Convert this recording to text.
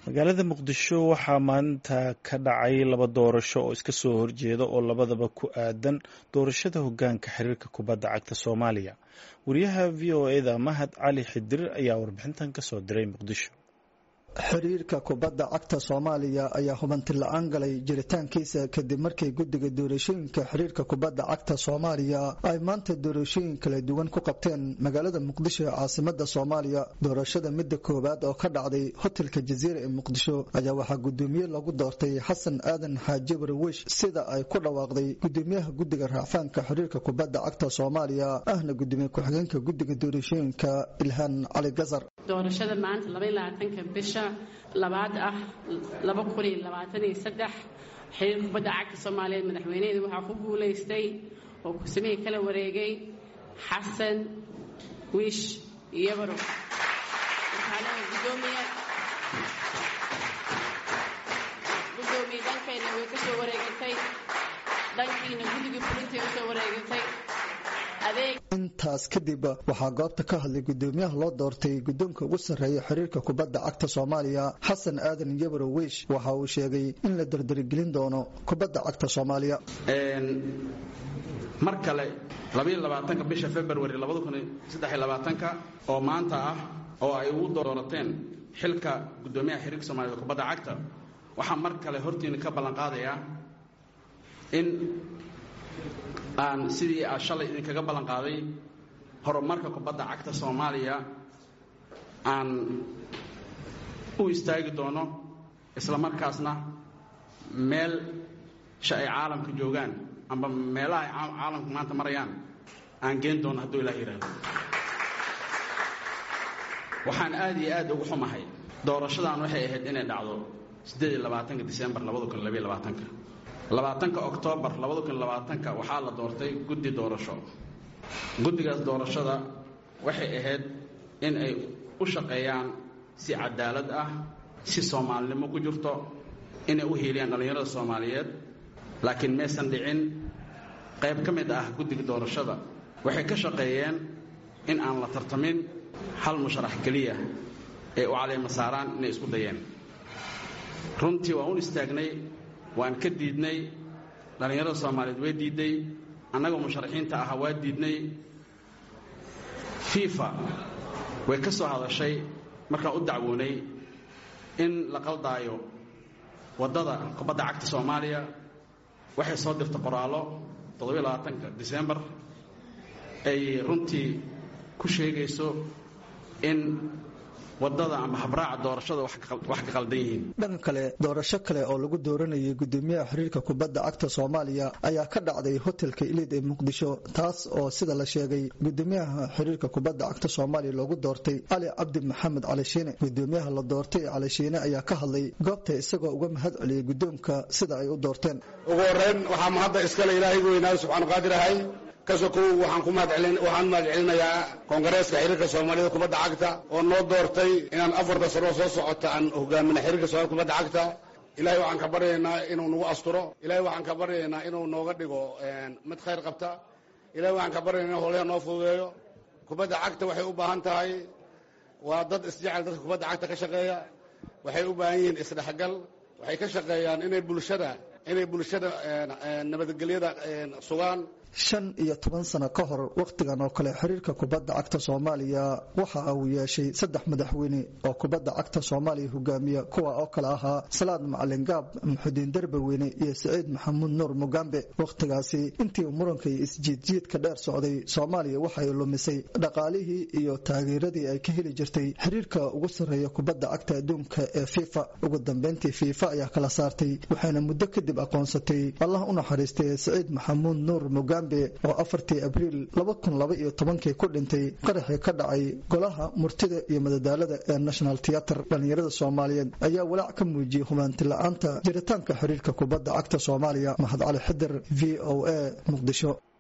magaalada muqdisho waxaa maanta ka dhacay laba doorasho oo iska soo horjeeda oo labadaba ku aadan doorashada hogaanka xiriirka kubadda cagta soomaaliya wariyaha v o eda mahad cali xidir ayaa warbixintan kasoo diray muqdisho xiriirka kubadda cagta soomaaliya ayaa hubanti la-aan galay jiritaankiisa kadib markii guddiga doorashooyinka xiriirka kubadda cagta soomaaliya ay maanta doorashooyin kala duwan ku qabteen magaalada muqdisho ee caasimada soomaaliya doorashada midda koowaad oo ka dhacday hotelka jaziira ee muqdisho ayaa waxaa gudoomiye lagu doortay xasan aadan xaaji warwish sida ay ku dhawaaqday gudoomiyaha guddiga raafaanka xiriirka kubadda cagta soomaaliya ahna gudoomiye ku-xigeenka guddiga doorashooyinka ilhaan cali gasar doorashada maanta labaylabaatanka bisha labaad ah laba kun iyo labaatan iyo saddex xiriir kubadda cagta soomaaliyeed madaxweyneheeda waxaa ku guulaystay oo kursamihii kala wareegay xasan wiish iyabaro waxaana gudoomiye gudoomiye dhankayna way ka soo wareegatay dhankiina guddigii fulintii usoo wareegatay intaas kadib waxaa goobta ka hadlay gudoomiyaha loo doortay guddoonka ugu sarreeya xiriirka kubadda cagta soomaaliya xasan aadan yabro wiish waxa uu sheegay in la dardarigelin doono kubadda cagta soomaaliya mar kale labaatanka bisha februari labadakunsadeylabaatanka oo maanta ah oo ay ugu doorateen xilka gudoomiyaha xiriirka soomaaliyed kubadda cagta waxaa mar kale hortiina ka ballanqaadayaa in aan sidii aa shalay idinkaga ballan qaaday horumarka kubadda cagta soomaaliya aan u istaagi doono isla markaasna meel sha ay caalamka joogaan amba meelaha ay caalamka maanta marayaan aan geen doono hadduu ilaah yidhaahdo waxaan aad iyo aad ugu xumahay doorashadan waxay ahayd inay dhacdo siddeed iyo labaatanka disembar labada kun labaiyo labaatanka labaatanka oktoobar labada kun labaatanka waxaa la doortay guddi doorasho guddigaas doorashada waxay ahayd in ay u shaqeeyaan si cadaalad ah si soomaalinimo ku jirto inay u hiiliyaan dhallinyarada soomaaliyeed laakiin maysan dhicin qayb ka mid ah guddiga doorashada waxay ka shaqeeyeen in aan la tartamin hal musharax keliya ee u caleema saaraan inay isku dayeen runtii waan u istaagnay waan ka diidnay dhallinyarada soomaaliyeed way diidday annagoo musharaxiinta ahaa waa diidnay fifa way ka soo hadashay markaan u dacwoonay in la qaldaayo waddada kubadda cagta soomaaliya waxay soo dirtay qoraallo toddobaatanka disembar ay runtii ku sheegayso in wadada ama habraaca doorashada wax ka qaldan yihiin dhanka kale doorasho kale oo lagu dooranayay gudoomiyaha xiriirka kubadda cagta soomaaliya ayaa ka dhacday hotelka iliid ee muqdisho taas oo sida la sheegay gudoomiyaha xiriirka kubadda cagta soomaaliya loogu doortay cali cabdi maxamed cali shiine gudoomiyaha la doortay cali shiine ayaa ka hadlay goobta isagoo uga mahad celiyay guddoonka sida ay u doorteen ugu horeyn waxaa mahadda iskale ilaahay weynaa subxaanu qaadir ahay kasokow waxaan ku mahadwaxaan mahad celinayaa koongareeska xiriirka soomaaliyada kubadda cagta oo noo doortay inaan afarta sano soo socota aan hogaamina xiriirka soomaalida kubadda cagta ilahay waxaan ka baryaynaa inuu nagu asturo ilahay waxaan ka baryaynaa inuu nooga dhigo mid khayr qabta ilahay waxaan ka baryaynaa in howlaha noo fududeeyo kubadda cagta waxay u baahan tahay waa dad isjecel dadka kubadda cagta ka shaqeeya waxay u baahan yihiin isdhexgal waxay ka shaqeeyaan inay bulshada inay bulshada nabadgelyada sugaan shan iyo toban sano ka hor wakhtigan oo kale xiriirka kubadda cagta soomaaliya waxa uu yeeshay saddex madaxweyne oo kubadda cagta soomaaliya hogaamiya kuwa oo kale ahaa salaad macalin gaab muxudiin darbaweyne iyo saciid maxamuud nuur mugambe wakhtigaasi intii muranka iyo isjiidjiidka dheer socday soomaaliya waxay lumisay dhaqaalihii iyo taageeradii ay ka heli jirtay xiriirka ugu sarreeya kubadda cagta adduunka ee fifa ugu dambeyntii fiifa ayaa kala saartay waxayna muddo kadib aqoonsatay allah u naxariistay saciid maxamuud nuur mugambe oo afartii abriil laba kun laba iyo tobankii ku dhintay qaraxii ka dhacay golaha murtida iyo madadaalada ee national teater dhallinyarada soomaaliyeed ayaa walaac ka muujiyey humaanti la-aanta jiritaanka xiriirka kubadda cagta soomaaliya mahad cali xidir v o a muqdisho